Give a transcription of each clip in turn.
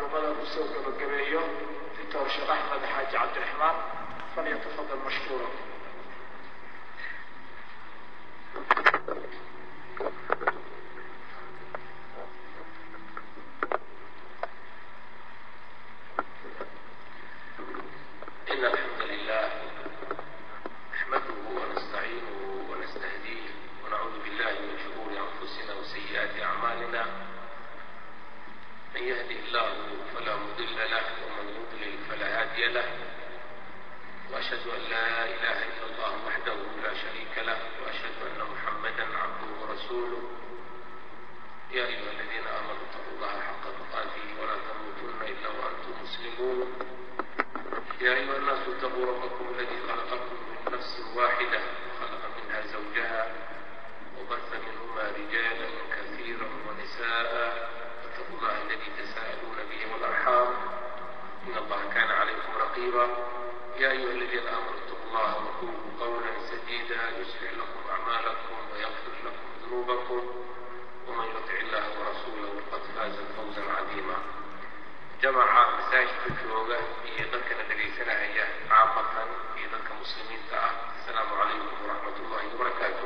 culumada uu soo gabagabeeyo doctor sheekh axmed xaaji cabdiraxmaan falyatafadal mashkuura إن الحمد لله نحمده ونستعينه ونستهديه ونعوذ بالله من شرور أنفسنا وسيئات أعمالنا من يهده الله فلا مضل له ومن يضلل فلا هادي له وأشهد أن لا إله إلا الله وحده لا شريك له وأشهد أن محمدا عبده ورسوله يا أيها الذين آمنوا اتقوا الله حق تقاته ولا تموتن إلا وأنتم مسلمون يا أيها الناس اتقوا ربكم الذي خلقكم من نفس واحدة وخلق منها زوجها وبث منهما رجالا كثيرا ونساء واتقوا الله الذي تساءلون به والأرحام إن الله كان عليكم رقيبا يا أيها الذين آمنوا اتقوا الله وقولوا قولا سديدا يصلح لكم أعمالكم ويغفر لكم ذنوبكم ومن يطع الله ورسوله فقد فاز فوزا عظيما jamaca masaajidka jooga iyo dadkana dhegaysanahaya caamatan iyo dadka muslimiinta ah asalaamu calaykum waraxmat ullahi wabarakaatu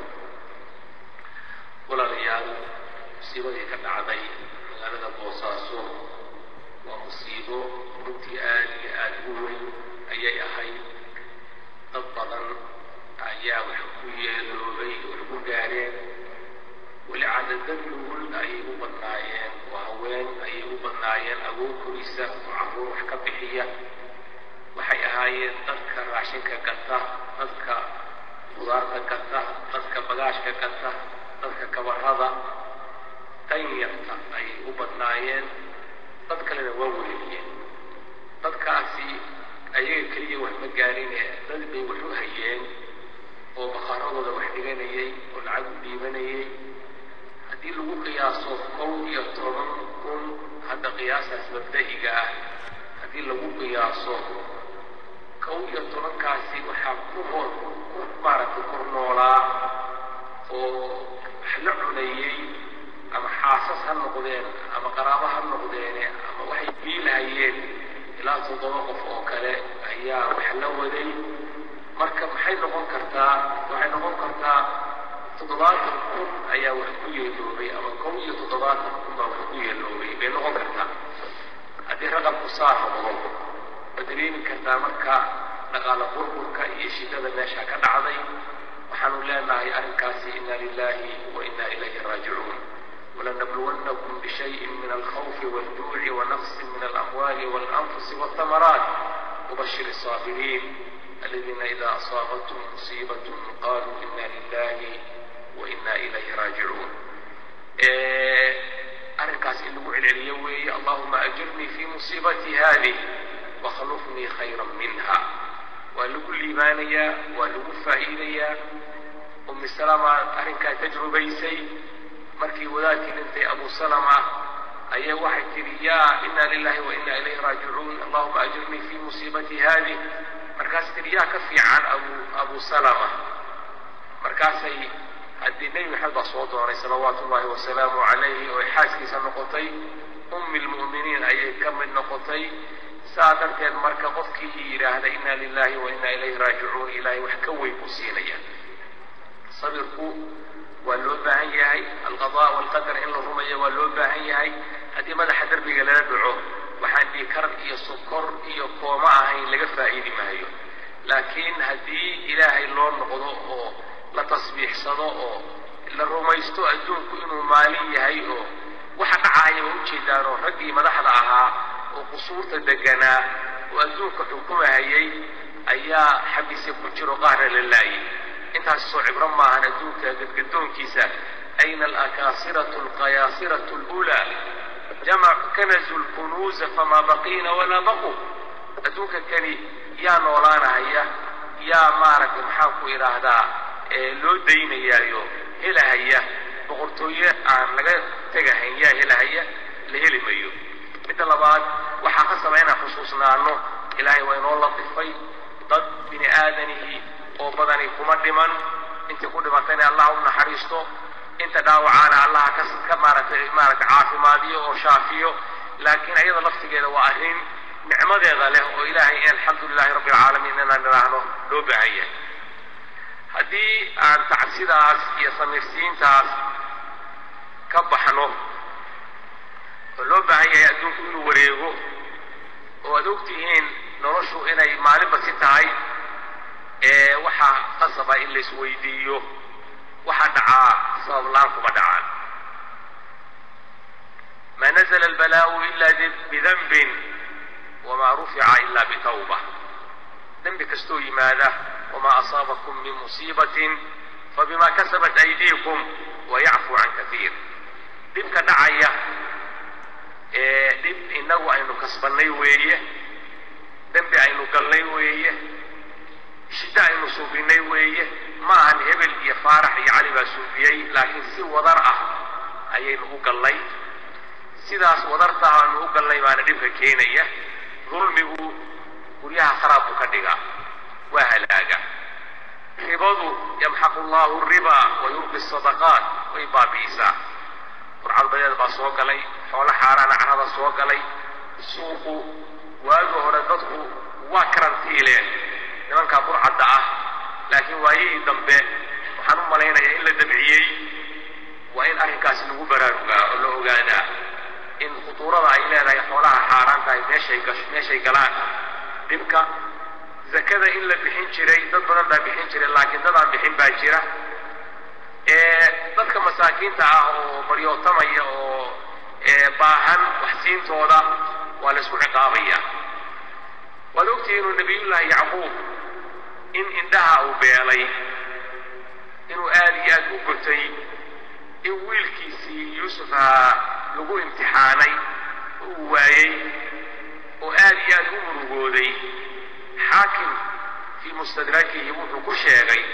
walaalayaal musiibadii ka dhacday magaalada boosaaso waa musiibo runtii aad iyo aada u weyn ayay ahayd dad badan ayaa wax ku yeeloobay wax ku gaareen weli cadadadugul ayay u badnaayeen oo haween ayay u badnaayeen agoonkoysa oo carruur wax ka bixiya waxay ahaayeen dadka raashinka gata dadka qudaarta gata dadka bagaashka gata dadka kabarada danyarta ayay u badnaayeen dad kalena waa weheliyeen dadkaasi ayaga keliya wax ma gaarine dad bay wax u hayeen oo bakaaradooda wax dhiganayay oo lacag u dhiibanayay haddii lagu qiyaaso kow iyo toban kun hadda qiyaasaas mabda'iga ah haddii lagu qiyaaso kow iyo tobankaasi waxaa ku hor ku maaragtay kor noolaa oo wax la cunayey ama xaasas ha noqdeen ama qaraabo ha noqdeene ama waxay biilahayeen ilaa toddoba qof oo kale ayaa wax la waday marka maxay noqon kartaa waxay noqon kartaa toddobaatan kun ayaa wax ku yeeloobay ama kow iyo toddobaatan kun baa wax ku yeeloobay bay noqon kartaa haddii raqabku saa noqdo waad dareemi kartaa marka dhaqaala burburka iyo shidada meesha ka dhacday waxaanu leenahay arrinkaasi inna lilahi wa inna ilayhi raajicuun ولنبلونكم بشيء من الخوف والجوع ونقص من الأموال والأنفس والثمرات وبشر الصابرين الذين إذا أصابتهم مصيبة قالوا إنا لله وإنا إليه راجعون أركاس إن لقوا العليوي اللهم أجرني في مصيبتي هذه وخلفني خيرا منها ولقوا الإيمانية ولقوا فائدية أم السلامة أرنكا تجربيسي markii wadaadkii dhintay abu salama ayaa waxay tidhi yaa inna lilahi wa inna ilayhi raajicuun allahuma ajirnii fi musiibati haadih markaas tidhi yaa ka fiican abu abu salama markaasay haddii nebi maxamed baa soo doonay salawaatu ullahi wasalaamu calayhi oo ay xaaskiisa noqotay ummi lmu'miniin ayay ka mid noqotay saa darteed marka qofkii yidhaahda inna lilahi wa inna ilayhi raajicuun ilaahay wax ka weyn buu siinaya sabirku waa loo baahan yahay alqada walqadar in la rumayo waa loo baahan yahay haddii madaxa derbiga lala dhaco waxaan dhiikar iyo sokor iyo kooma ahayn laga faa'iidi maayo laakiin haddii ilaahay loo noqdo oo la tasbiixsado oo la rumaysto adduunku inuu maalin yahay oo waxa dhacaya waa ujeedaan oo raggii madaxda ahaa oo qusuurta deganaa oo adduunka xukumahayay ayaa xabise ku jiro qaarna la laayay intaas soo cibro maahan adduunka gadgadoonkiisa ayna alakaasiratu alqayaasiratu alulaa jamac kanazu lkunuuza famaa baqiina walaa baqu adduunka kani yaa noolaanahaya yaa maaragtay maxaan ku idhaahdaa loo daynayaayo helahaya boqortooye aan laga tegahayn yaa helahaya la heli mayo midda labaad waxaa qasaba inaan xusuusnaano ilaahay waa inoo latifay dad bini aadanihii oo badani kuma dhiman intii ku dhimatayna allah u naxariisto inta dhaawacaana allah ka ka maaragtay maaragtay caafimaadiyo oo shaafiyo laakiin ayada laftigeeda waa arrin nicmadeeda leh oo ilaahay in alxamdu lilahi rabbi alcaalamiin inaan idhaahno loo baahan yahay haddii aan tacsidaas iyo samirsiintaas ka baxno oo loo baahan yahay adduunku inuu wareego oo aad ogtihiin noloshu inay maalinba si tahay ee waxaa qasaba in laisweydiiyo waxa dhacaa sabab la-aan kuma dhacaan ma nazla albalaa'u ila bidanbin wamaa rufica ila bitawba dembi kastoo yimaada wamaa asaabakum min musiibatin fabima kasabat aydiikum wayacfu can kaiir dhibka dhacaya ee dhib inagu aynu kasbannay weeye dembi aynu galnay weeye shiddo aynu suubinay weeye ma ahan hebel iyo faarax iyo cali baa suubiyey laakiin si wadar ah ayaynu u gallay sidaas wadarta aanu u gallay baana dhibka keenaya dulmigu guryaha kharaab buu ka dhigaa waa halaaga ribadu yamxaqu allahu riba wa yurbi sadaqaat way baabi'isaa burcadbadeed baa soo galay xoolo xaaraana carada soo galay suuqu waagi hore dadku waa karantiileen nimankaa burcadda ah laakiin waayihii dambe waxaan u malaynayaa in la dabciyey waa in arrinkaasi lagu baraarugaa oo la ogaadaa in khutuurada ay leedahay xoolaha xaaraan tahay meeshay gash meeshay galaan dhibka zakada in la bixin jiray dad badan baa bixin jiray laakiin dad aan bixin baa jira ee dadka masaakiinta ah oo baryootamaya oo baahan waxsiintooda waa la isku ciqaabaya waad ogtihi inuu nabiyullaahi yacquub in indhaha uu beelay inuu aada iyo aada u gotay in wiilkiisii yuusuf ahaa lagu imtixaanay uu waayey oo aada iyo aada u murugooday xaakim fii mustadrakihi wuxuu ku sheegay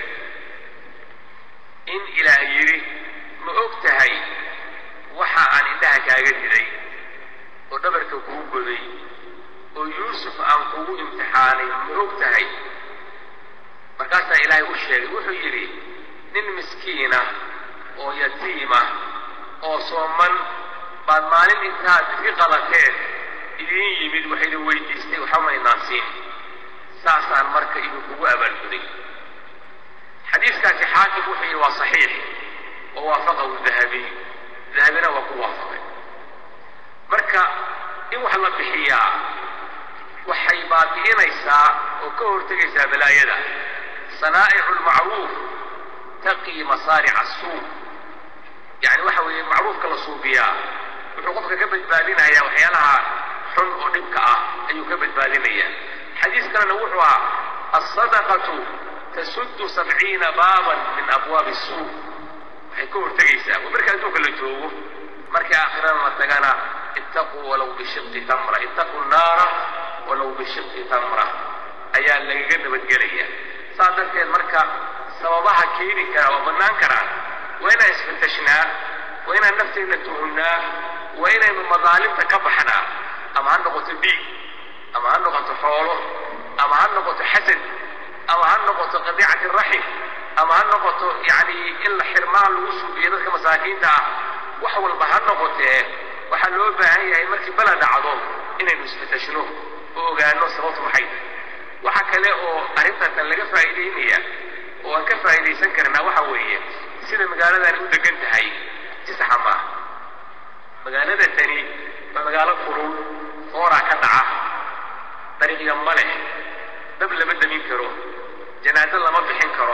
in ilaah yidhi ma og tahay waxa aan indhaha kaaga riday oo dhabarka kuu goday oo yuusuf aan kugu imtixaanay ma og tahay markaasaa ilaahay u sheegay wuxuu yidhi nin miskiina oo yatiima oo sooman baad maalin intaad i qalateen idiin yimid waxaydin weydiistay waxba maynaan siin saasaan marka idinkugu abaalguday xadiiskaasi xaakim wuxuu yidhi waa saxiix wa waafaqahu dahabiy dahabina waa ku waafaqay marka in wax la bixiyaa waxay baabi'inaysaa oo ka hortegaysaa balaayada sanaa'icu lmacruuf taqii masaarica asuu yani waxa weeye macruufka la suubiyaa wuxuu qofka ka badbaadinayaa waxyaalaha xun oo dhibka ah ayuu ka badbaadinayaa xadiis kalena wuxuu ahaa alsadaqatu tasuddu sabciina baaban min abwaabi suu waxay ka hortegaysaa oo marka adduunka la joogo markii aakhirana la tagana ittaquu walow bishiqi tamra ittaquu naara walow bishiqi tamra ayaa lagaga nabadgelaya saas darteed marka sababaha keeni kara oo bannaan karaan waa inaan isfatashnaa waa inaan nafteenna tuhunnaa waa inaynu madaalimta ka baxnaa ama ha noqoto dhiig ama ha noqoto xoolo ama ha noqoto xasad ama ha noqoto qadiicati raxim ama ha noqoto yani in la xirmaan lagu suubiyo dadka masaakiinta ah wax walba ha noqotee waxaa loo baahan yahay markii bala dhacdo inaynu isfatashno oo ogaano sababtu maxay tahay waxa kale oo arrintaatan laga faa'iidaynaya oo aan ka faa'iidaysan karnaa waxa weeye sida magaaladani u degan tahay si saxa maaha magaalada tani waa magaalo kulul fooraa ka dhaca dariiqya ma leh dab lama damin karo janaaso lama bixin karo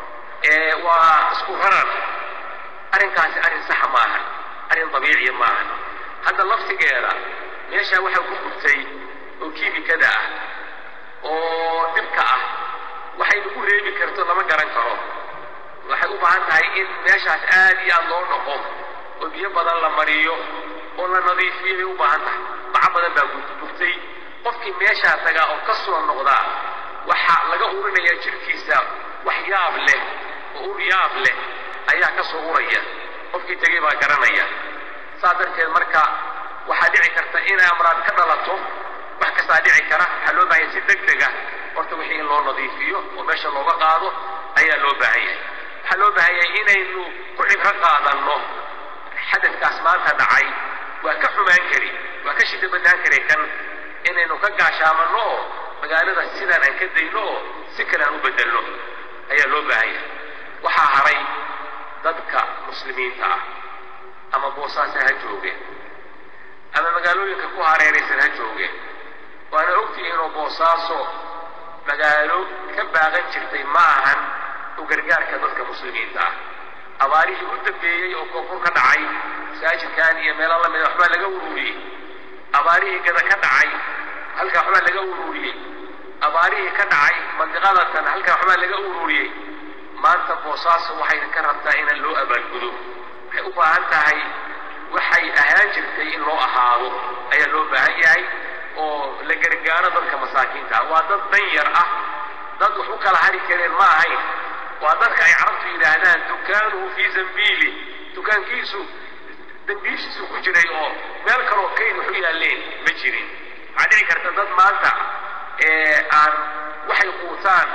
waa isku rarar arrinkaasi arrin saxa maahan arrin dabiiciya maahan hadda laftigeeda meeshaa waxaa ku gurtay oo kiimikada ah oo dhibka ah waxay lagu reebi karto lama garan karo waxay u baahan tahay in meeshaas aad iyo aad loo dhaqo oo biyo badan la mariyo oo la nadiifiyo bay u baahan tahay baca badan baa gurtay qofkii meeshaa tagaa oo ka soo noqdaa waxaa laga urinayaa jirkiisa wax yaab leh oo ur yaab leh ayaa ka soo uraya qofkii tegey baa garanaya saas darteed marka waxaa dhici karta inay amraad ka dhalato wax kastaa dhici kara waxaa loo baahanya si deg dega horta wixii in loo nadiifiyo oo meesha looga qaado ayaa loo baahan yahay waxaa loo baahan yahay inaynu ku cibro qaadanno xadadkaas maanta dhacay waa ka xumaan kari waa ka shida badnaan karay kan inaynu ka gaashaamanno oo magaalada sidaan aan ka dayno oo si kale aan u bedelno ayaa loo baahan yahay waxaa haray dadka muslimiinta ah ama boosaasa ha joogeen ama magaalooyinka ku hareeraysan ha joogeen waana ogtihiin oo boosaaso magaalo ka baaqan jirtay ma ahan u gargaarka dadka muslimiinta ah abaarihii u dambeeyey oo koonfur ka dhacay masaajidkan iyo meelo lamida waxbaa laga ururiyey abaarihii gada ka dhacay halkaa waxbaa laga ururiyey abaarihii ka dhacay mandiqadatan halkaa waxbaa laga ururiyey maanta boosaaso waxay ka rabtaa inaan loo abaalgudo waxay u baahan tahay waxay ahaan jirtay in loo ahaado ayaa loo baahan yahay oo la gargaaro dadka masaakiinta ah waa dad dan yar ah dad wax u kala hari kareen ma ahayn waa dadka ay carabtu yidhaahdaan dukaanuhu fii zambiili dukaankiisu dambiishiisu ku jiray oo meel kaloo kayd wax u yaalleen ma jirin waxaa dhici karta dad maanta aan waxay quutaan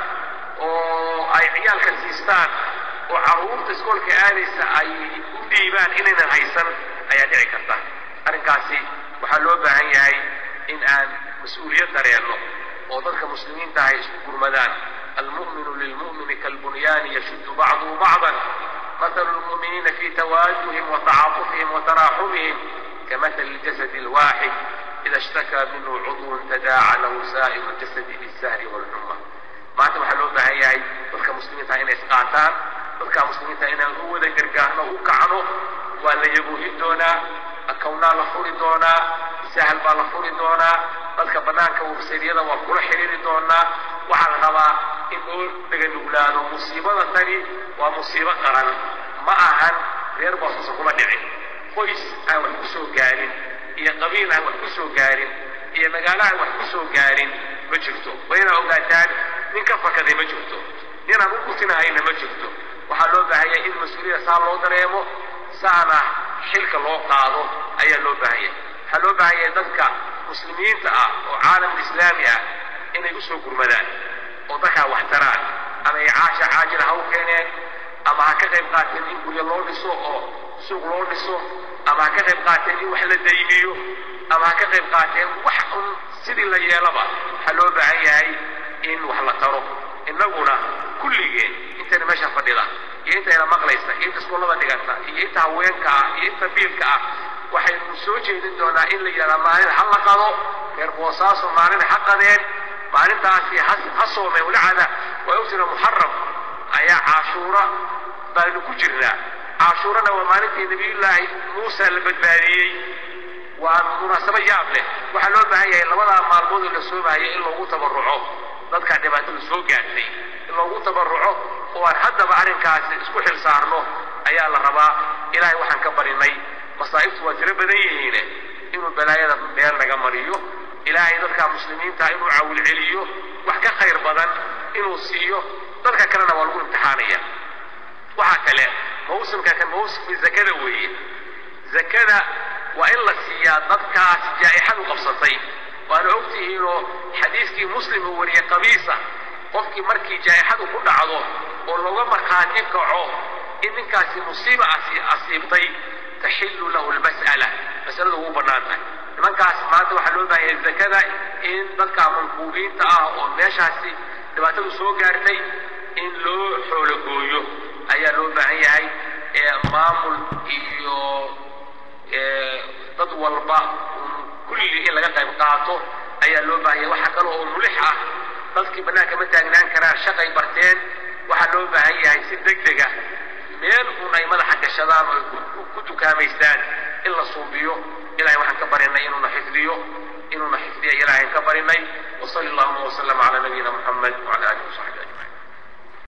oo ay ciyaalka siistaan oo carruurta iskoolka aadaysa ay u dhiibaan inaynan haysan ayaa dhici karta arrinkaasi waxaa loo baahan yahay in aan mas-uuliyad dareenno oo dadka muslimiinta ay isku gurmadaan almu'minu lilmu'mini kalbunyaani yashuddu bacduhu bacdan مثل المؤمنين في توادهم وتعاطفهم وتراحمهم كمثل الجسد الواحد إذا اشتكى منه عضو تداعى له سائر الجسد بالسهر والحمى maanta waxaa loo baahan yahay dadka muslimiinta inay isqaataan dadka muslimiinta inaan u wada gargaarno u kacno waa la yaguuhin doonaa akawnaa la furi doonaa sahal baa la furi doonaa dadka banaanka websaydiyada waa kula xiriiri doonaa waxaa la rabaa in loo dhaganuglaado musiibada tani waa musiibo qaran ma ahan reer boosusa kuma dhicin qoys aan wax ku soo gaarin iyo qabiil aan wax ku soo gaarin iyo magaalo aan wax ku soo gaarin ma jirto wayna ogaataan nin ka fakaday ma jirto nin aan u kusinahayna ma jirto waxaa loo baahanya in mas-uuliyada saa loo dareemo saana xilka loo qaado ayaa loo baahanya waxaa loo baahanya dadka muslimiinta ah oo caalamka islaami ah inay usoo gurmadaan oo dadkaa wax taraan ama ay caasha caajila ha u keeneen ama ha ka qayb qaateen in guryo loo dhiso oo suuq loo dhiso ama ha ka qayb qaateen in wax la daymiyo ama ha ka qayb qaateen wax un sidii la yeelaba waxaa loo baahan yahay in wax la taro innaguna kulligeen intayna meesha fadhida iyo intayna maqlaysa iyo inta iskoolada dhiganta iyo inta haweenka ah iyo inta biilka ah waxaynu soo jeedin doonaa in la yidhahdaa maalin ha la qado reer boosaaso maalin ha qadeen maalintaasi ha soomeen walacada waa ogtira muxaram ayaa caashuura baynu ku jirnaa caashuurana waa maalintii nabiyullaahi muusa la badbaadiyey waa munaasabo yaab leh waxaa loo baahan yahay labadaa maalmood oo la soomahaya in loogu tabarruco dadkaa dhibaatada soo gaartay in loogu tabarruco oo aan haddaba arrinkaasi isku xil saarno ayaa la rabaa ilaahay waxaan ka barinay masaa'ibtu waa tiro badan yihiine inuu balaayada meel naga mariyo ilaahay dadka muslimiinta inuu caawil celiyo wax ka khayr badan inuu siiyo dadka kalena waa lagu imtixaanaya waxaa kale mawsimka kan mawsimkii zakada weeye zakada waa in la siiyaa dadkaas jaa'ixadu qabsatay waana ogtihiinoo xadiiskii muslim uu wariyey qabiisa qofkii markii jaa'ixadu ku dhacdo oo looga markhaati kaco in ninkaasi musiiba asiibtay taxillu lahu lmas'ala masaladu ugu bannaan tahay nimankaas maanta waxaa loo baahaya zakada in dadka mankuubiinta ah oo meeshaasi dhibaatadu soo gaartay in loo xoologooyo ayaa loo baahan yahay maamul iyo dad walba kulli in laga qayb qaato ayaa loo baahan yahay waxaa kale oo mulix ah dadkii bannaanka ma taagnaan karaan shaqay barteen waxaa loo baahan yahay si deg deg ah meel un ay madaxa gashadaan oo ku dukaamaystaan in la suubiyo ilahay waxaan ka barinay inuuna xifdiyo inuuna xifdiya ilaahayn ka barinay wasali allahuma wasalama calaa nabiyina muxamed wacala alihi wasaxbi ajmaciin